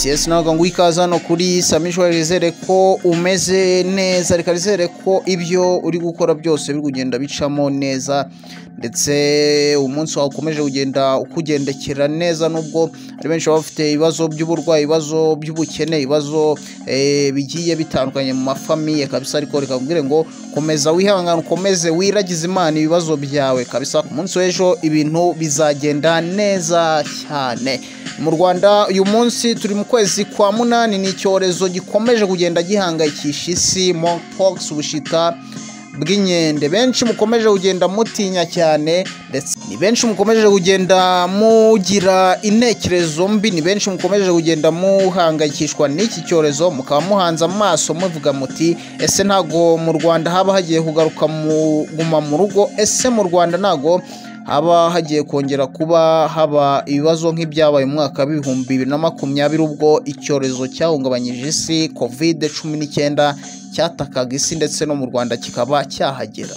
yes nawe ngo wikaze hano kuri samishwa rizere ko umeze neza reka rizere ko ibyo uri gukora byose biri kugenda bicamo neza ndetse umunsi wawe ukomeje kugenda ukugendekera neza nubwo ari benshi baba bafite ibibazo by'uburwayi ibibazo by'ubukene ibibazo bigiye bitandukanye mu mafamiye kabisa ariko reka mbwire ngo komeza wihangane ukomeze wiragize imana ibibazo byawe kabisa ku munsi w'ejo ibintu bizagenda neza cyane mu rwanda uyu munsi turi mu kwezi kwa munani ni icyorezo gikomeje kugenda gihangayikisha isi monkeypox ubushita bw'inkende benshi mukomeje kugenda mutinya cyane ndetse ni benshi mukomeje kugenda mugira intekerezo mbi ni benshi mukomeje kugenda muhangayikishwa n'iki cyorezo mukaba muhanze amaso muvuga muti ese ntago mu rwanda haba hagiye kugaruka mu guma mu rugo ese mu rwanda ntago haba hagiye kongera kuba haba ibibazo nk'ibyabaye mu mwaka w'ibihumbi bibiri na makumyabiri ubwo icyorezo cyahungabanyije isi kovide cumi n'icyenda cyatakaga isi ndetse no mu rwanda kikaba cyahagera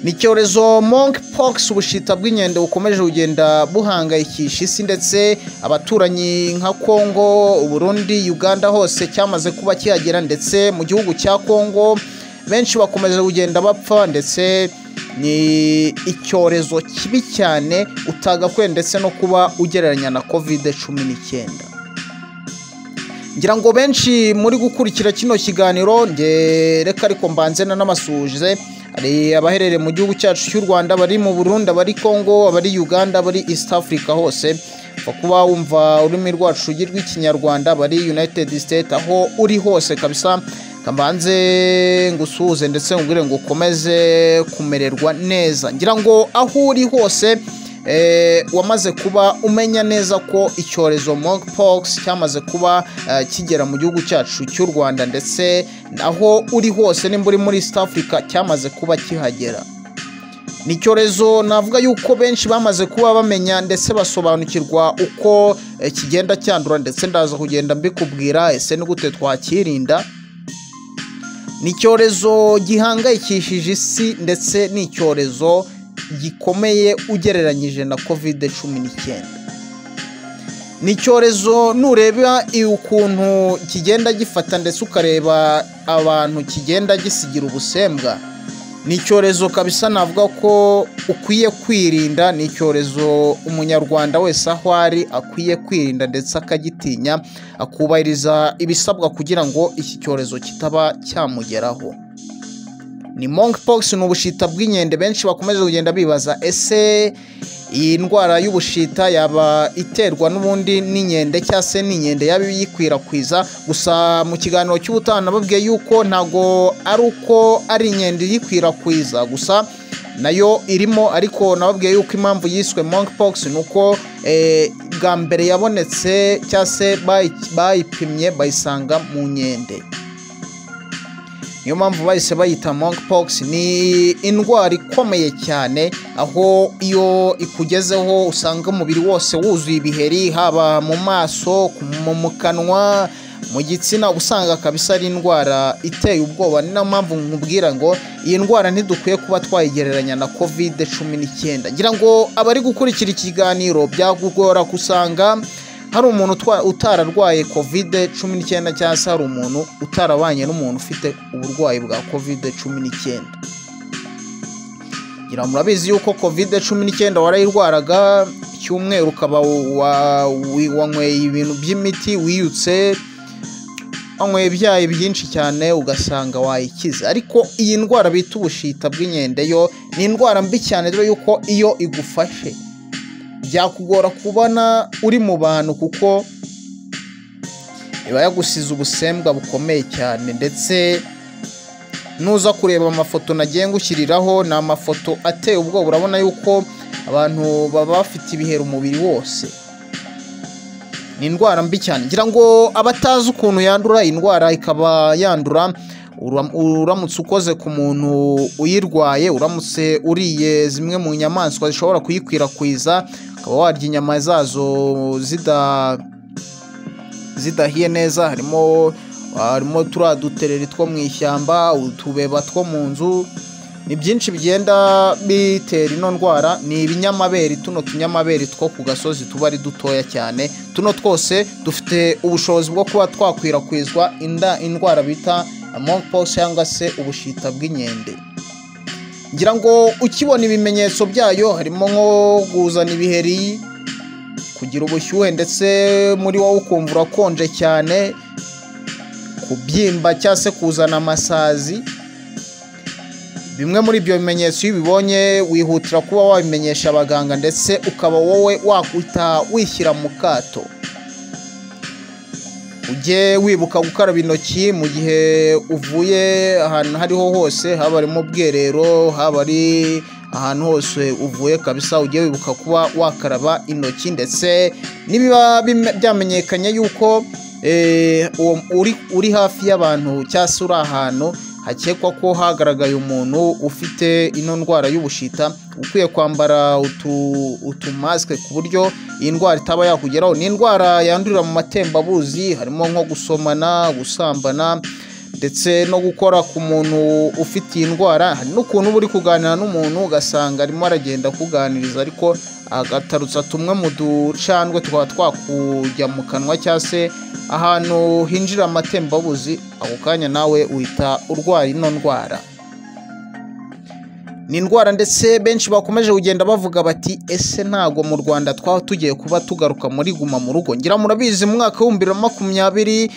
ni icyorezo monkeypox ubushita bw'inkende bukomeje kugenda buhangayikisha isi ndetse abaturanyi nka kongo uburundi uganda hose cyamaze kuba kihagera ndetse mu gihugu cya kongo benshi bakomeje kugenda bapfa ndetse ni icyorezo kibi cyane utagakwiye ndetse no kuba ugereranya na kovide cumi n'icyenda ngira ngo benshi muri gukurikira kino kiganiro reka ariko mbanze n'amasuje hari abaherereye mu gihugu cyacu cy'u rwanda bari mu burundi abari kongo abari uganda abari east africa hose kuba wumva ururimi rwacu rw'ikinyarwanda bari united state aho uri hose kabisa kabanze ngusuhuze ndetse nkubwire ngo ukomeze kumererwa neza ngira ngo aho uri hose wamaze kuba umenya neza ko icyorezo monkeypox cyamaze kuba kigera mu gihugu cyacu cy'u rwanda ndetse aho uri hose nimba uri muri east africa cyamaze kuba kihagera ni icyorezo navuga yuko benshi bamaze kuba bamenya ndetse basobanukirwa uko kigenda cyandura ndetse ndaza kugenda mbikubwira ese ni gute twakirinda ni icyorezo gihangayikishije isi ndetse ni icyorezo gikomeye ugereranyije na kovide cumi n'icyenda ni icyorezo nureba ukuntu kigenda gifata ndetse ukareba abantu kigenda gisigira ubusembwa ni icyorezo kabisa navuga ko ukwiye kwirinda ni icyorezo umunyarwanda wese aho ari akwiye kwirinda ndetse akagitinya akubahiriza ibisabwa kugira ngo iki cyorezo kitaba cyamugeraho ni monkeypox ni ubushita bw'inkende benshi bakomeje kugenda bibaza ese iyi ndwara y'ubushita yaba iterwa n'ubundi n'inkende cyangwa se n'inkende yaba iyikwirakwiza gusa mu kiganiro cy'ubutaha nababwiye yuko ntabwo ari uko ari inkende iyikwirakwiza gusa nayo irimo ariko nababwiye yuko impamvu yiswe monkeypox ni uko bwa mbere yabonetse cyangwa se bayipimye bayisanga mu nkende niyo mpamvu bahise bayita monkeypox ni indwara ikomeye cyane aho iyo ikugezeho usanga umubiri wose wuzuye ibiheri haba mu maso mu kanwa mu gitsina uba usanga kabisa ari indwara iteye ubwoba ni nayo mpamvu nkubwira ngo iyi ndwara ntidukwiye kuba twayigereranya na kovide cumi n'icyenda ngira ngo abari gukurikira ikiganiro byagugora gusanga hari umuntu utararwaye kovide cumi n'icyenda cyangwa se hari umuntu utarabanye n'umuntu ufite uburwayi bwa kovide cumi n'icyenda ngira murabizi yuko kovide cumi n'icyenda warayirwaraga icyumweru ukaba wanyweye ibintu by'imiti wiyutse wanyweye ibyayi byinshi cyane ugasanga wayikize ariko iyi ndwara bita ubushita bw'inkende yo ni indwara mbi cyane dore yuko iyo igufashe byakugora kubona uri mu bantu kuko iba yagusize ubusembwa bukomeye cyane ndetse nuza kureba amafoto nagiye ngushyiriraho ni amafoto ateye ubwoba urabona yuko abantu baba bafite ibiheri umubiri wose ni indwara mbi cyane ngira ngo abatazi ukuntu yandura iyi ndwara ikaba yandura uramutse ukoze ku muntu uyirwaye uramutse uriye zimwe mu nyamaswa zishobora kuyikwirakwiza ukaba warya inyama zazo zidahiye neza harimo harimo turiya dutereri two mu ishyamba utubeba two mu nzu ni byinshi bigenda bitera ino ndwara ni ibinyamabere tuno tunyamabere two ku gasozi tuba ari dutoya cyane tuno twose dufite ubushobozi bwo kuba twakwirakwizwa inda indwara bita monkeypox cyangwa se ubushita bw'inkende ngira ngo ukibona ibimenyetso byayo harimo nko kuzana ibiheri kugira ubushyuhe ndetse muri wowe ukumva urakonje cyane kubyimba cyangwa se kuzana amasazi bimwe muri ibyo bimenyetso iyo ubibonye wihutira kuba wabimenyesha abaganga ndetse ukaba wowe wakwita wishyira mu kato ujye wibuka gukaraba intoki mu gihe uvuye ahantu hariho hose haba ari mu bwiherero haba ari ahantu hose uvuye kabisa ujye wibuka kuba wakaraba intoki ndetse nibiba byamenyekanye yuko uri hafi y'abantu cyangwa se uri ahantu hakekwa ko hagaragaye umuntu ufite ino ndwara y'ubushita ukwiye kwambara utumasike ku buryo iyi ndwara itaba yakugeraho ni indwara yandurira mu matembabuzi harimo nko gusomana gusambana ndetse no gukora ku muntu ufite iyi ndwara hari n'ukuntu uba uri kuganira n'umuntu ugasanga arimo aragenda akuganiriza ariko agatarutsa tumwe mu ducandwe twaba twakujya mu kanwa cyangwa se ahantu hinjira amatembabuzi ako kanya nawe uhita urwara ino ndwara ni indwara ndetse benshi bakomeje kugenda bavuga bati ese ntabwo mu rwanda twaba tugiye kuba tugaruka muri guma mu rugo ngira murabizi mu mwaka w'ibihumbi bibiri na makumyabiri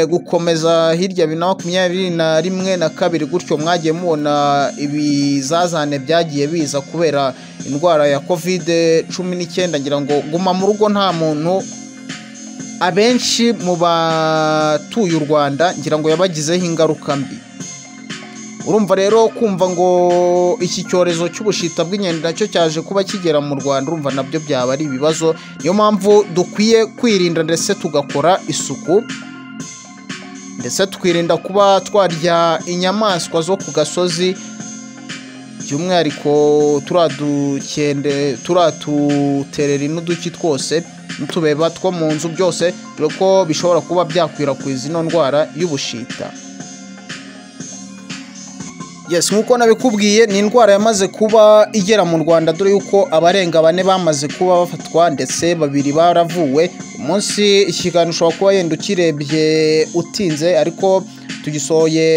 gukomeza hirya bibiri na makumyabiri na rimwe na kabiri gutyo mwagiye mubona ibizazane byagiye biza kubera indwara ya kovide cumi n'icyenda ngira ngo guma mu rugo nta muntu abenshi mu batuye u rwanda ngira ngo yabagizeho ingaruka mbi urumva rero kumva ngo iki cyorezo cy'ubushita bw'inkende nacyo cyaje kuba kigera mu rwanda urumva nabyo byaba ari ibibazo niyo mpamvu dukwiye kwirinda ndetse tugakora isuku ndetse twirinda kuba twarya inyamaswa zo ku gasozi by'umwihariko turadukende turatuterera inuduki twose n'utubeba two mu nzu byose dore ko bishobora kuba byakwirakwiza ino ndwara y'ubushita yes nk'uko nabikubwiye ni indwara yamaze kuba igera mu rwanda dore yuko abarenga bane bamaze kuba bafatwa ndetse babiri baravuwe umunsi ikiganiro ushobora kuba yenda ukirebye utinze ariko tugisohoye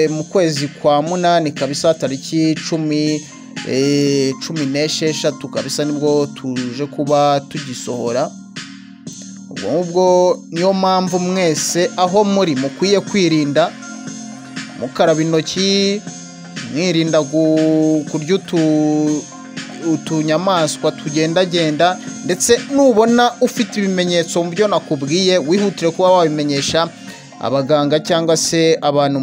mu kwezi kwa munani kabisa tariki cumi cumi n'esheshatu kabisa nibwo tuje kuba tugisohora ubwo ngubwo niyo mpamvu mwese aho muri mukwiye kwirinda mukaraba intoki mwirinda kurya utunyamaswa tugendagenda ndetse nubona ufite ibimenyetso mu byo nakubwiye wihutire kuba wabimenyesha abaganga cyangwa se abantu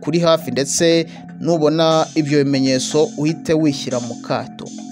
kuri hafi ndetse nubona ibyo bimenyetso uhite wishyira mu kato